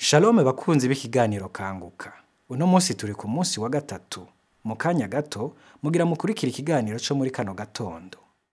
Shalom bakunzi b'ikiganiro kanguka. Uno munsi turi ku munsi wa gatatu. Mu kanya gato mugira mukurikira ikiganiro co muri kano gatondo.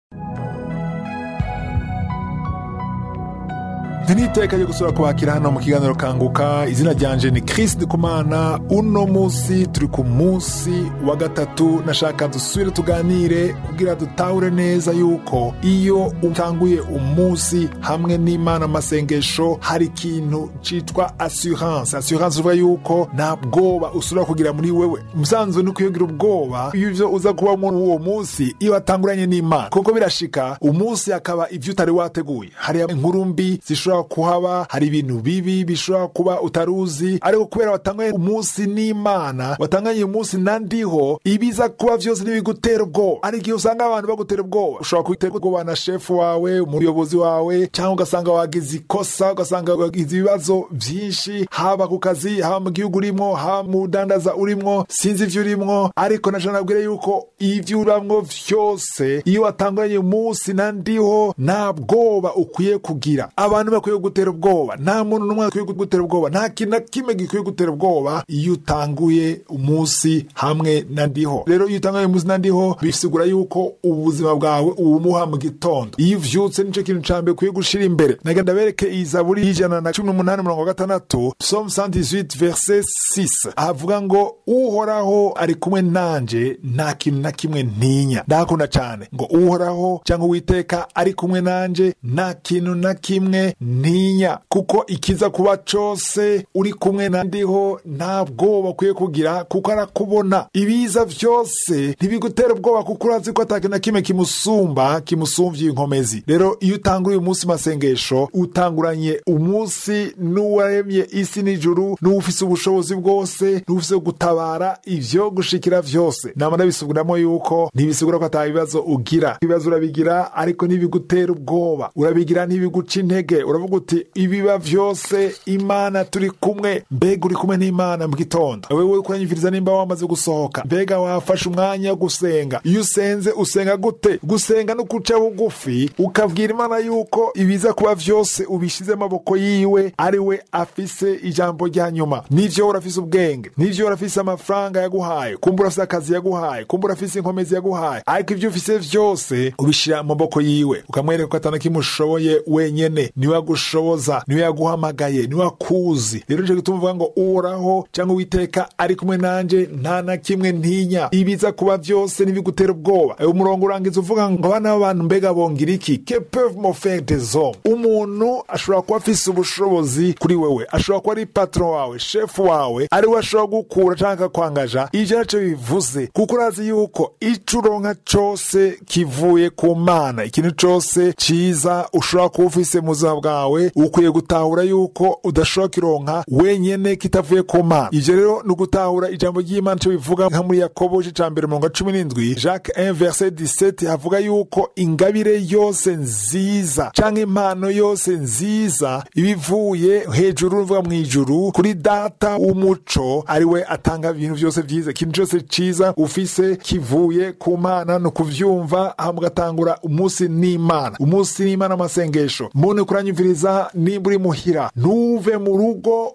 niteka ryo gusura kubakira hano mu kiganiro kanguka izina ryanje ni Chris Ndikumana uno munsi turi ku munsi wa gatatu nashaka dusubire tuganire kugira dutahure neza yuko iyo utanguye umunsi hamwe n'imana amasengesho hari ikintu citwa assurance assurance uvuga yuko nta bwoba usubira kugira muri wewe umusanzu ni kuyogira ubwoba iyo ivyo uza kuba muri uwo munsi iyo watanguranye n'imana kuko birashika umunsi akaba ivyo utari wateguye hari inkuru mbi zishobora kuhaba hari ibintu bibi bishobora kuba utaruzi ariko kubera watanganye umunsi n'imana watanganye umunsi nandiho ibiza kuba vyose ntibigutera ubwoba hari igihe usanga abantu bagutera ubwoba ushobora gutera ubwoba na shefu wawe umuyobozi wawe cyangwa ugasanga wagize ikosa ugasanga wagize ibibazo vyinshi haba ku kazi haba mu gihugu urimwo haba mu budandaza urimwo sinzi ivyo urimwo ariko naca nabwire yuko ivyo uramwo vyose iyo watanganye umunsi nandiho nta bwoba ukwiye kugira abantu bakwiye gutera ubwoba nta muntu n'umwe akwiye gutera ubwoba nta kintu na kimwe gikwiye gutera ubwoba iyo utanguye umunsi hamwe na ndiho rero iyo utanguye umunsi na ndiho bisigura yuko ubuzima bwawe ubumuha mu gitondo iyo uvyutse nico kintu ca mbere ukwiye gushira imbere naga ndabereke iyi zaburi y'ijana na cumi n'umunani mirongo gatandatu psalm 118 verset 6 ahavuga ngo uhoraho ari kumwe nanje nta kintu na kimwe ntinya ndahakunda cane ngo uhoraho cyangwa uwiteka ari kumwe nanje nta kintu na kimwe ntinya kuko ikiza kuba cose uri kumwe na ndiho nta bwoba ukwiye kugira kuko arakubona ibiza vyose ntibigutera ubwoba kuko urazi ko atakintu na kimwe kimusumba kimusumvye inkomezi rero iyo utanguriye umunsi masengesho utanguranye umunsi n'uwaremye isi n'ijuru n'uwufise ubushobozi bwose n'uwufise gutabara ivyo gushikira vyose nama ndabisubiramo yuko ntibisigura ko ata bibazo ugira ibibazo urabigira ariko ntibigutera ubwoba urabigira ntibiguca intege uravuga uti ibiba vyose imana turi kumwe mbega uri kumwe n'imana mu gitondo wewe kuranyumviriza nimba wamaze gusohoka mbega wafashe umwanya wo gusenga iyo usenze usenga gute gusenga no kuca bugufi ukabwira imana yuko ibiza kuba vyose ubishize amaboko yiwe ari we afise ijambo rya nyuma nivyo urafise ubwenge nivyo urafise amafaranga yaguhaye kumba urafise akazi yaguhaye kumba urafise inkomezi yaguhaye ariko ivyo ufise vyose ubishira mu maboko yiwe ukamwereka ko atana kimwe ushoboye wenyene niwe agushoboza niwe yaguhamagaye niwe akuzi rero nico gituma uvuga ngo uhoraho cyangwa uwiteka ari kumwe nanje nta na kimwe ntinya ibiza kuba vyose ntibigutera ubwoba ayo umurongo urangiza uvuga ngo abana b'abantu mbega bongira iki que peuvent me faire des hommes umuntu ashobora kuba afise ubushobozi kuri wewe ashobora kuba ari patron wawe shefu wawe ari we ashobora gukura canke akakwangaja ivyo naco bivuze kuko urazi yuko ico uronka cose kivuye ku mana ikintu cose ciza ushobora kuba ufise mu buzima bwawe ukwiye gutahura yuko udashobora kironka wenyene kitavuye ku mana ivyo rero ni ugutahura ijambo ry'imana ico bivuga nka muri yakobo ca mbere mirongo cumi n'indwi jacques 1 verset 17 havuga yuko ingabire yose nziza canke impano yose nziza ibivuye hejuru uvuga mu ijuru kuri data w'umuco ari we atanga ibintu vyose vyiza ikintu cose ciza ufise kivuye ku mana ni ukuvyumva hama ugatangura umunsi n'imana umunsi n'imana amasengesho muntu kuranyumviriza nimba uri muhira ntuve mu rugo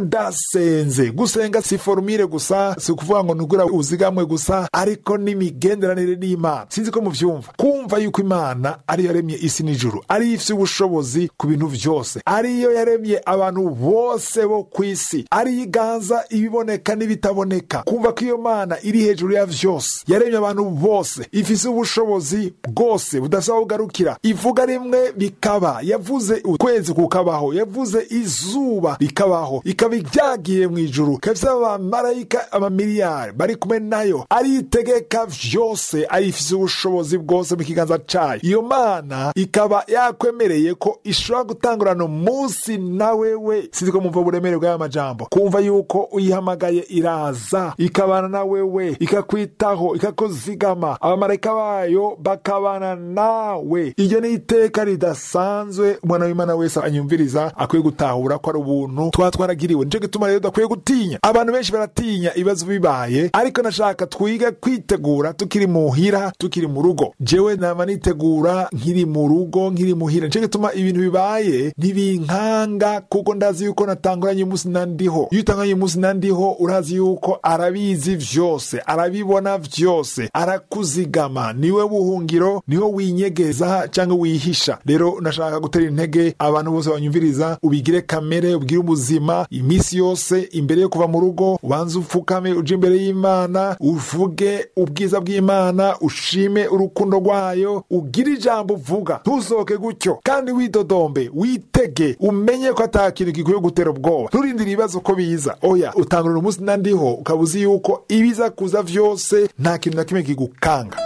udasenze gusenga si formire gusa si ukuvuga ngo nugura uzigamwe gusa ariko n'imigenderanire n'imana sinzi ko muvyumva kumva yuko imana ariyo yaremye isi n'ijuru ariyo ifise ubushobozi ku bintu vyose ariyo yaremye abantu bose bo ku isi ariyo iganza ibiboneka n'ibitaboneka kumva ko iyo mana iri hejuru ya vyose yaremye abantu bose ifise ubushobozi bwose budasaba kugarukira ivuga rimwe bikaba yavuze ukwezi kukabaho yavuze izuba rikabaho ikaba ibyagiye mu ijuru ikabisa abamarayika amamiliyari bari kumwe nayo aritegeka vyose arifise ubushobozi bwose mu kiganza cayo iyo mana ikaba yakwemereye ko ishobora gutangurana umunsi na wewe sinzi ko mumva uburemere bw'aya majambo kumva yuko uyihamagaye iraza ikabana na wewe ikakwitaho ikakuzigama abamarayika bayo bakabana nawe iryo ni iteka ridasanzwe umwana w'imana wese anyumviriza akwiye gutahura ko ari ubuntu twaba twaragiriwe nico gituma rero udakwiye gutinya abantu benshi baratinya ibibazo bibaye ariko nashaka twiga kwitegura tukiri muhira tukiri mu rugo jewe nama nitegura nkiri mu rugo nkiri muhira nico gituma ibintu bibaye ntibinkanga kuko ndazi yuko natanguranye umunsi nandiho iyo utanguranye umunsi nandiho urazi yuko arabizi vyose arabibona vyose arakuzigama niwe buhungiro niho winyegeza cyangwa wihisha rero nashaka gutera intege abantu bose banyumviriza ubigire kamere ubwire ubuzima iminsi yose imbere yo kuva mu rugo ubanze upfukame uje imbere y'imana uvuge ubwiza bw'imana ushime urukundo rwayo ugire ijambo uvuga ntusohoke gutyo kandi widodombe witege umenye ko ata kintu gikwiye gutera ubwoba nturindire ibibazo ko biza oya utangurira umunsi nandiho ukaba uzi yuko ibiza kuza vyose nta kintu na kimwe kigukanga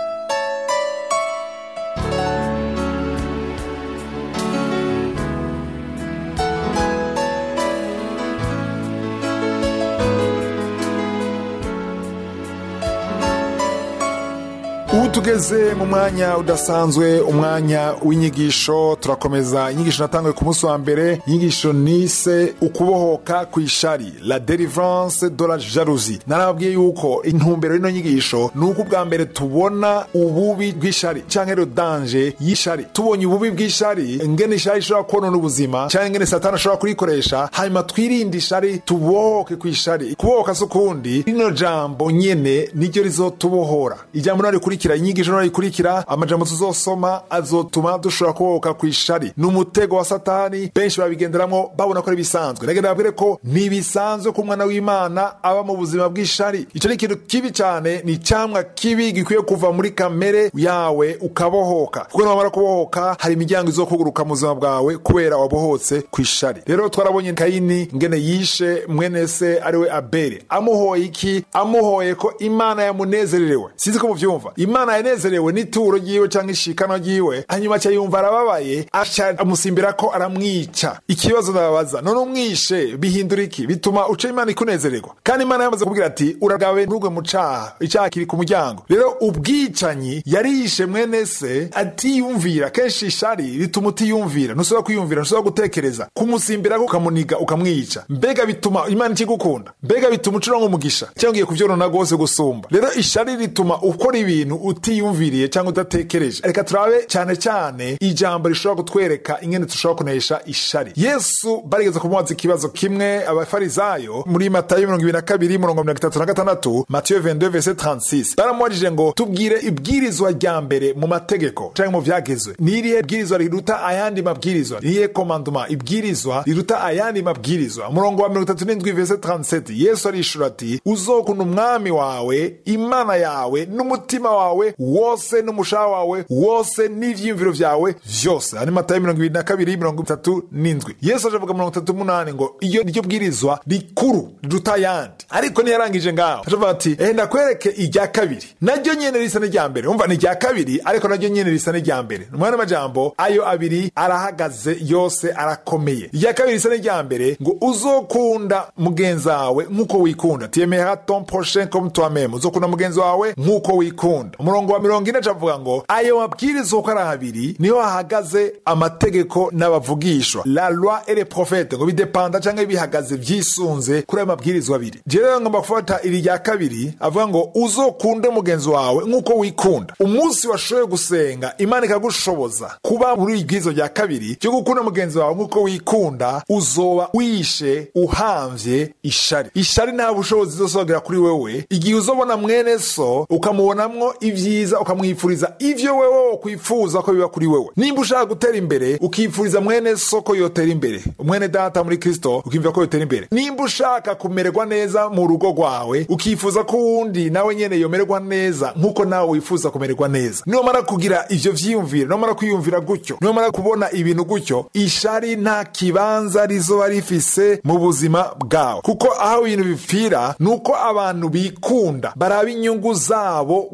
ubu tugeze mu mwanya udasanzwe umwanya w'inyigisho turakomeza inyigisho natanguye ku munsi wa mbere inyigisho nise ukubohoka ku ishari la delivrance de la jalousie narababwiye yuko intumbero y'ino nyigisho ni uko ubwa mbere tubona ububi bw'ishari canke rero danje y'ishari tubonye ububi bw'ishari ngene ishari ishobora konona ubuzima canke ngene satani ashobora kurikoresha hanyuma twirinde ishari tubohoke ku ishari kubohoka si ukundi rino jambo nyene niryo rizotubohora ijambo nari rikurikira inyigisho nari rikurikira amajambo tuzosoma azotuma dushobora kubohoka ku ishari ni umutego wa satani benshi babigenderamwo babona ko ari bisanzwe nagenda babwire ko ntibisanzwe ko umwana w'imana aba mu buzima bw'ishari ico ni ikintu kibi cane ni icamwa kibi gikwiye kuva muri kamere yawe ukabohoka kuko niwamara kubohoka hari imiryango izokuguruka mu buzima bwawe kubera wabohotse ku ishari rero twarabonye kayini ngene yishe mwene se ariwe abeli amuhoye iki amuhoye ko imana yamunezererewe sinzi ko muvyumva imana yanezerewe n'ituro ryiwe canke ishikano ryiwe hanyuma aca yumva arababaye aca amusimbira ko aramwica ikibazo ndababaza none umwishe bihindura iki bituma uca imana ikunezererwa kandi imana yamaze kubwira ati uragabe nturugwe mu caha icaha kiri ku muryango rero ubwicanyi yarishe mwene se atiyumvira kenshi ishari rituma utiyumvira ntushobora kwiyumvira ntushobora gutekereza kumusimbira ko ukamuniga ukamwica mbega bituma imana ikigukunda mbega bituma ucurango umugisha cyangwa ugiye kuvyonona rwose gusumba rero ishari rituma ukora ibintu utiyumviriye cyangwa udatekereje reka turabe cyane cyane ijambo rishobora kutwereka ingene dushobora kunesha ishari yesu barigeze kumubaza ikibazo kimwe abafarizayo muri matayo mirongo ibiri na kabiri murongo mirongo itatu na gatandatu matiyo 22 verset 36 baramubajije ngo tubwire ibwirizwa rya mbere mu mategeko canke mu vyagezwe ni irihe bwirizwa riruta ayandi mabwirizwa ni irihe komandoma ibwirizwa riruta ayandi mabwirizwa umurongo wa mirongo itatu n'indwi verset 37 yesu arishura ati uzokunda umwami wawe imana yawe n'umutima wawe wose n'umushaha wawe wose n'ivyiyumviro vyawe vyose ari matayo mirongo ibiri na kabiri mirongo itatu n'indwi yesu aje avuga mirongo itatu n'umunani ngo iyo niryo bwirizwa rikuru riruta ayandi ariko ntiyarangije ngaho aje avuga ati ehe ndakwereke irya kabiri naryo nyene risa n'irya mbere umva ni irya kabiri ariko naryo nyene risa n'irya mbere umwana w'amajambo ayo abiri arahagaze yose arakomeye irya kabiri risa n'irya mbere ngo uzokunda mugenzi wawe nk'uko wikunda tiemera ton prochain comme toi-même uzokunda mugenzi wawe nk'uko wikunda umurongo wa mirongo ine avuga ngo ayo mabwiriza uko ari abiri niho hahagaze amategeko n'abavugishwa la loi et les prophètes ngo bidepanda canke bihagaze vyisunze kuri ayo mabwirizwa abiri je rero ngomba gufata iri rya kabiri avuga ngo uzokunde mugenzi wawe nk'uko wikunda umunsi washoboye gusenga imana ikagushoboza kuba muri ibwirizwa rya kabiri ryo gukunda mugenzi wawe nk'uko wikunda uzoba wishe uhamvye ishari ishari nta bushobozi izosogera kuri wewe igihe uzobona mwene so ukamubonamwo ivyiza ukamwifuriza ivyo wewe wokwifuza ko biba kuri wewe nimba ushaka gutera imbere ukifuriza mwene so ko yotera imbere umwene data muri kristo ukimva ko yotera imbere nimba ushaka kumererwa neza mu rugo rwawe ukifuza ko uwundi nawe nyene yomererwa neza nk'uko nawe wifuza kumererwa neza niwamara kugira ivyo vyiyumvire niwamara kwiyumvira gutyo niwamara kubona ibintu gutyo ishari nta kibanza rizoba rifise mu buzima bwawe kuko aho ibintu bipfira ni uko abantu bikunda baraba inyungu zabo gusa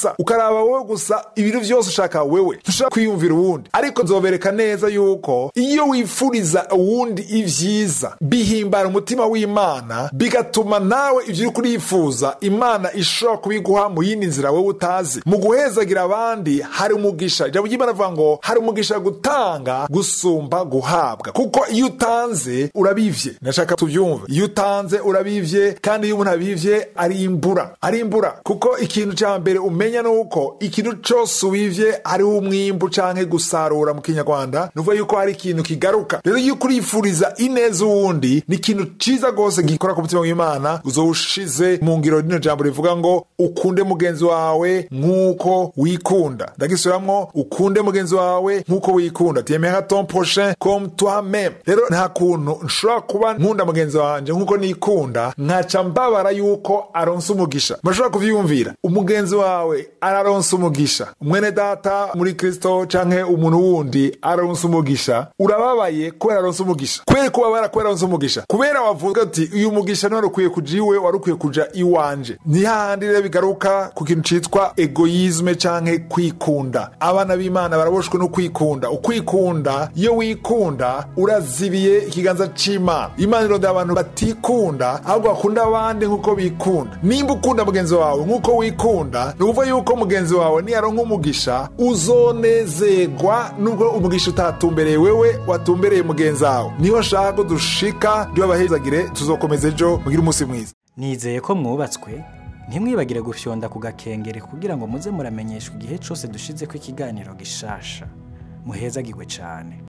gusa ukaraba wowe gusa ibintu vyose ushaka wewe ntushaka kwiyumvira uwundi ariko nzobereka neza yuko iyo wifuriza uwundi ivyiza bihimbara umutima w'imana bigatuma nawe ivyo uri kurifuza imana ishobora kubiguha mu yindi nzira wewe utazi mu guhezagira abandi hari umugisha ijambo ry'imana avuga ngo hari umugisha gutanga gusumba guhabwa kuko iyo utanze urabivye nashaka tuvyumve iyo utanze urabivye kandi iyo umuntu abivye arimbura arimbura kuko ikintu ca mbere umenya nuko ikintu cose ubivye hariho umwimbu canke gusarura mu kinyarwanda nuvuga yuko hari ikintu kigaruka rero iyo kurifuriza ineza uwundi ni ikintu ciza rwose gikora ku mutima w'imana uzowushize mu ngiro rino jambo rivuga ngo ukunde mugenzi wawe nk'uko wikunda ndagisubiramwo ukunde mugenzi wawe nk'uko wikunda tiemera ton prochain comme toi même rero nta kuntu nshobora kuba nkunda mugenzi wanje nk'uko nikunda nkaca mbabara yuko aronsa umugisha murashobora kuvyiyumvira umugenzi wawe araronsa umugisha mwene data muri kristo canke umuntu wundi aronsa umugisha urababaye kubera aronsa umugisha kubera kubabara kubera aronsa umugisha kubera wavuga ati uyu mugisha ntiwari ukwiye kuja iwe wari ukwiye kuja iwanje ni hahandi rero bigaruka ku kintu citwa egoyisme canke kwikunda abana b'imana baraboshwe no kwikunda ukwikunda iyo wikunda urazibiye ikiganza c'imana imana irondera abantu batikunda ahubwo bakunda abandi nk'uko bikunda nimba ukunda mugenzi wawe nk'uko wikunda ni ukuvuga yuko mugenzi wawe niyaronka umugisha uzonezerwa nubwo umugisha utatumbereye wewe watumbereye mugenzi wawe niho nshaka ko dushika ry'abahezagire tuzokomeza ejo mugire umunsi mwiza nizeye ko mwubatswe ntimwibagire gufyonda ku gakengere kugira ngo muze muramenyeshwa igihe cyose dushize ko ikiganiro gishasha muhezagirwe cyane